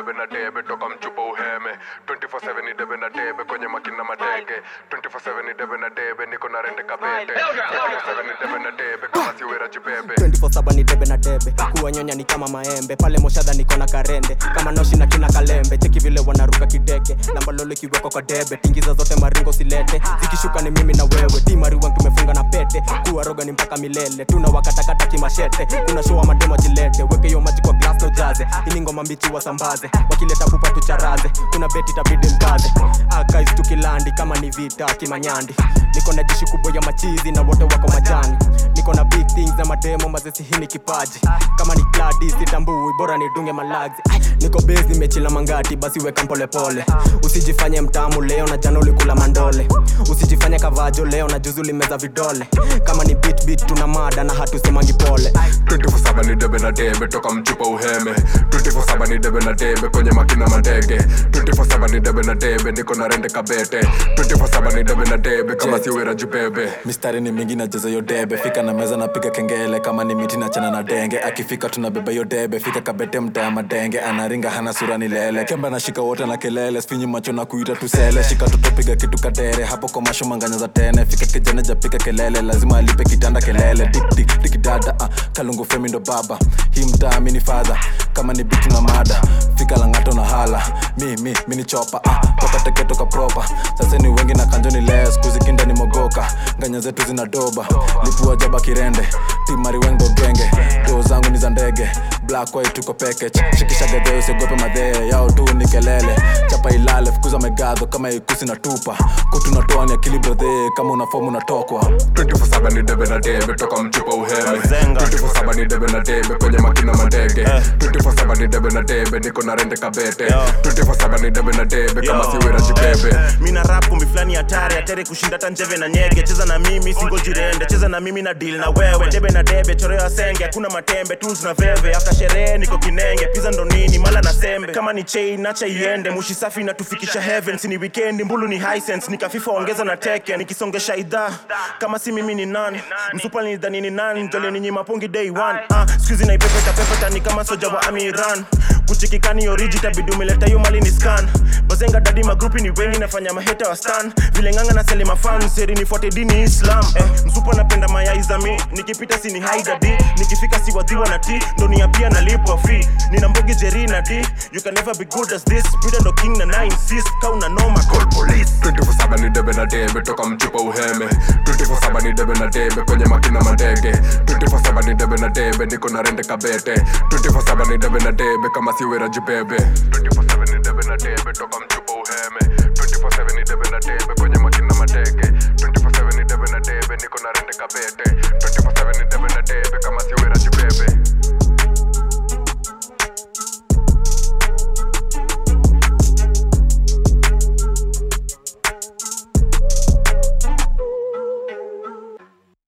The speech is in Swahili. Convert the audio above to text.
debe na debe toka mchupa uheme 24/7 ni debe na debe kwenye makina matege 24/7 ni debe na debe niko na rende kabete 24/7 ni debe na debe kama si wera jibebe 24/7 ni debe na debe kuwanyonya ni kama maembe pale moshadha niko na karende kama noshi na kina kalembe cheki vile wanaruka kideke lambalolo ikiwekwa kwa debe tingiza zote maringo silete zikishuka ni mimi na wewe timariwan tumefunga na pete kuwa roga ni mpaka milele tuna wakatakata kimashete kuna show mademo jilete weke hiyo maji kwa glass no jaze ili ngoma mbichi wasambaze wakileta pupa tucharaze kuna beti tabidi mkaze akais tukilandi kama ni vita kimanyandi niko na jeshi kubwa ya machizi na wote wako majani niko na big things na mademo mazesi hii ni kipaji kama ni kladi sitambui bora nidunge malagzi Ai, niko base nimechila mangati basi weka mpolepole usijifanye mtamu leo na jana ulikula mandole usijifanye kavajo leo na juzi ulimeza vidole kama ni beat beat tuna mada na hatusemangi pole 24/7 ni debe na debe toka mchupa uheme 24/7 ni debe na debe kwenye makina matege 24/7 ni debe na debe niko na rende kabete 24/7 ni debe na debe kama si wera jibebe mistari ni mingi najaza yo debe fika na meza napiga kengele kama ni miti na chana na denge akifika tunabeba yo debe fika kabete mtaa madenge anaringa hana sura ni lele kemba nashika wote na kelele sfinyi macho na kuita tusele shika tutopiga kitu kadere hapo kwa masho manganya za tene fika kijana japika kelele lazima alipe kitanda kelele dik dik dik dada uh, kalungu femi ndo baba hii mtaa mini fadha kama ni bitu na mada fika langato na hala mi mi mini chopa uh, toka teke toka propa sasa ni wengi na kanjo ni les kuzikinda ni mogoka nganya zetu zina doba lipua jaba kirende timari wengdo genge doo zangu ni za ndege black white tuko package shikisha gadheo usiogope madhee yao tu ni kelele chapa ilale fukuza megadho kama ikusi na tupa kutu natoa ni akili brodhe kama una fomu unatokwa 24/7 ni debe na debe toka mchupa uheme 24/7 ni debe na debe kwenye makina matege 24/7 ni debe na debe niko na rende kabete 24/7 ni debe na debe kama si wera jibebe mina rap kumbi fulani hatari hatari kushinda hata njeve na nyege cheza na mimi singo jirende cheza na mimi na deal na wewe debe na debe choreo ya senge hakuna matembe tools na veve after sherehe niko kinenge pizza ndo nini mala na sembe kama ni chain nacha iende mushi safi natufikisha heaven si ni weekend mbulu ni hisense nikafifa ongeza na teke nikisongesha idhaa kama si mimi ni nani msupa nidhani ni nani njole ninyi mapungi day one ah, skuizi naipepeta pepeta ni kama soja wa amiran kuchikikani oriji tabidi umeleta hiyo mali ni scan bazenga dadi magrupi ni wengi nafanya maheta wa stan vile nganga na sele mafan seri nifuate dini islam eh, msupa napenda mayai za mi nikipita sini haidadi nikifika si wadhiwa na ti ndonia pia nalipwa fee nina mbogi jeri na d you can never be good as this Buddha ndo king na nine sis kauna noma call police 24/7 ni debe na debe toka mchupa uheme 24/7 ni debe na debe kwenye makina matege 24/7 ni debe na debe niko na rende kabete 24/7 ni debe na debe kama si wera jibebe 24/7 ni debe na debe toka mchupa uheme 24/7 ni debe na debe kwenye makina matege 24/7 ni debe na debe niko na rende kabete